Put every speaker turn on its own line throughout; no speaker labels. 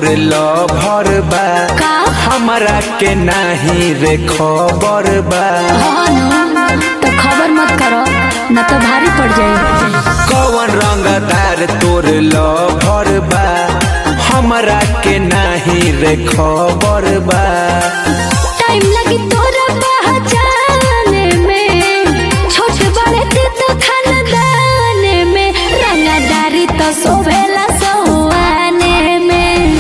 तोर लभर बा
का
हमरा के नाही रे खबर बा
हाँ ना तो खबर मत करो न तो भारी पड़ जाए
कौन रंगदार तोर लभर बा हमरा के नाही रे खबर बा
टाइम लगी तोरा पहचाने में छोट बड़े ते तो खानदाने में रंगदारी तो सोभेला सहुआने में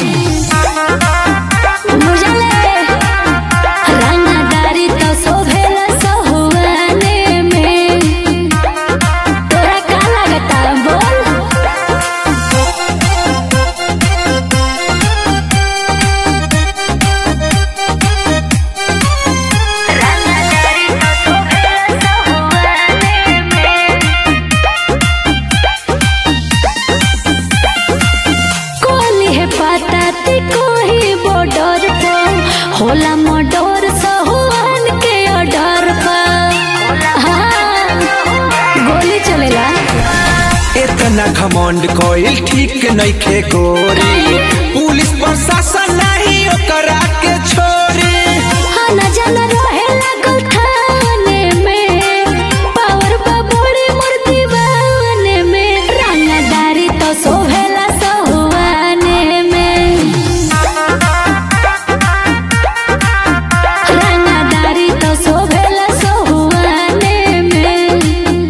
बुझले रंगदारी तो सोभेला सहुआने में तोरा का लगता बोल कोली है पता ती कोई बॉर्डर पर होला मर्डर सहुआन के ऑर्डर पर हाँ, गोली चलेला
इतना घमंड कोइल ठीक नइखे गोरी पुलिस प्रशासन नहीं ओकरा के छोरी
हाँ न जान रहे लागल थाने में पावर बबोड़ी मूर्ति बने में रंगदारी तो सोहेला सहुआने में रंगदारी तो सोहेला सहुआने में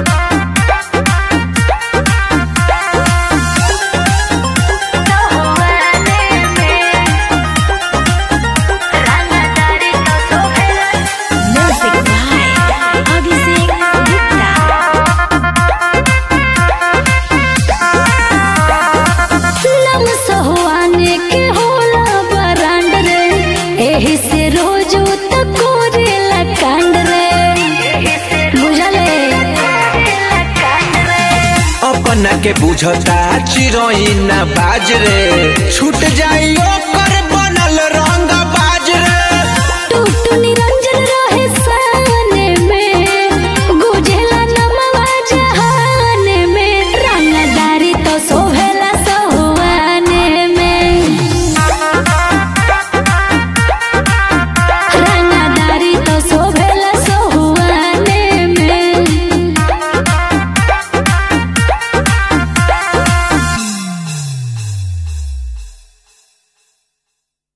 Music by Abhishek Gupta. नम सहुआने के होला बरांड रे एही से रोज तो कोरेला कांड रे बुझले
अपना के बुझता चिरोई ना बाज रे छूट जाई ओकर